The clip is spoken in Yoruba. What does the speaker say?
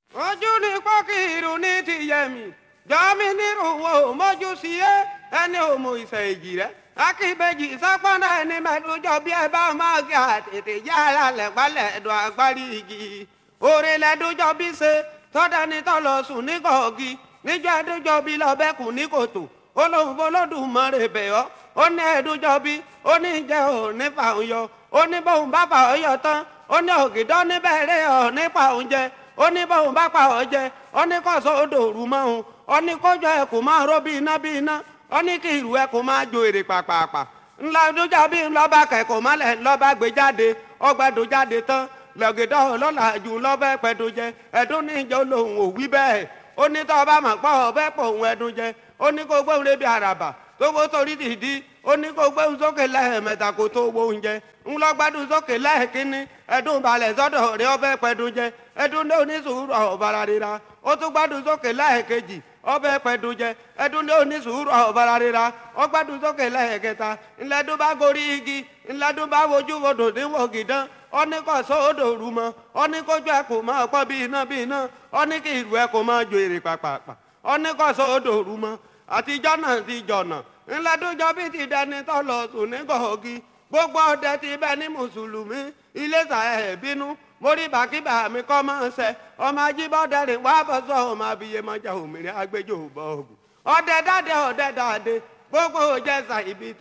ojú ni pọ́kìrù ní tìyẹ̀mí jọ́mi nírúwọ́ mọ́jú sí ẹ́ ẹni òmù ìfẹ́ èjì rẹ̀ akíbejì sápọ́nà ẹni mẹ́tòjọ́ bí ẹ bá máa gé àtètè yára lẹ̀pálẹ̀ ẹ̀dùn agbárí igi òrè lẹ́dọ́jọ́ bí ṣe tọ́dá ni tọ́ lọ sùn ní kọ̀ọ̀gì níjọ́ ẹ̀dọ́jọ́ bí lọ́bẹ̀kùn ní kòtò olóhùn bolódùmarè bẹ̀ ọ́ ó ní ẹ̀dọ́jọ́ bí ó ní jẹ́ ò ní fàún yọ ó ní bóun bá fà ọ́ yọ tán ó ní ògìdọ́ níbẹ̀rẹ̀ ọ̀ nípa oúnjẹ ó ní bóun bá pa ọ́ jẹ ó ní kọ́sọ́ odò òru mọ́ òun ó ní kójọ ẹkùn máa ró bí iná bí iná ó ní kí ìrù ẹkùn máa jo èrè pàpàpà ńlá dújà bí ńlọ́ba kẹ̀kọ́ mọ́lẹ̀ ńlọ́ba gbé jáde ọgbàdo jáde tán lọ́gẹ̀dọ́ ọlọ́lá jù ńlọ́bẹ̀ pẹ̀dùn jẹ ẹ̀dùn ní ìjọ lòun ò wí bẹ́ẹ̀ ó ní tọ́ ọba mọ̀ pọ̀ ọbẹ̀ pọ̀ òun ẹ̀dùn jẹ ó ní kó gbóhùn lébi àràbà tó gbó torí dìdí ó ní kó gbóhùn sókè lẹ́ẹ̀mẹ́ta kó tó wo oúnjẹ ńlọgbádùn sókè lẹ́ẹ̀kínní ẹ̀dùn balẹ̀ sọ́dọ̀ rẹ̀ ọbẹ̀ pẹ̀dùn jẹ ẹ̀dùn ní onísùúrù ọ̀bàrà rira ó tún gbádùn sókè lẹ́ẹ̀kejì ọbẹ̀ pẹ̀dùn jẹ ẹ̀dùn ní onísùúrù ọ̀bàrà rira ó gbádùn sókè lẹ́ẹ̀kẹta ńlẹ́dùn bá gorí igi ńlẹ́dùn bá wojú wodò níwò gìdán ó ní kó sódò rú mọ́ ó ní kójú ẹ̀ kò máa pọ́ bí iná bí iná ó ní kí ìlú ẹ̀ kò máa jo èrè pàpàpà ó ní kó sódò rú mọ́ àtijọ́ náà ti jọ̀nà ńlẹ́dùnjọ́ bí ti dẹni tó lọ sùn ní gọ̀ọ́gì gbogbo ọdẹ ti bẹ ní mùsùlùmí iléṣà ẹ̀ bínú mórí bàkíbà mi kọ́ máa ń sẹ ọmọ ajíbọ́dẹ rìn wá bọ́ sọ ọmọ abiyemọjà òmìnira agbẹjọ́ bọ́ọ̀gù ọdẹ dáadé ọdẹ dáadé gbogbo òjẹsà ibi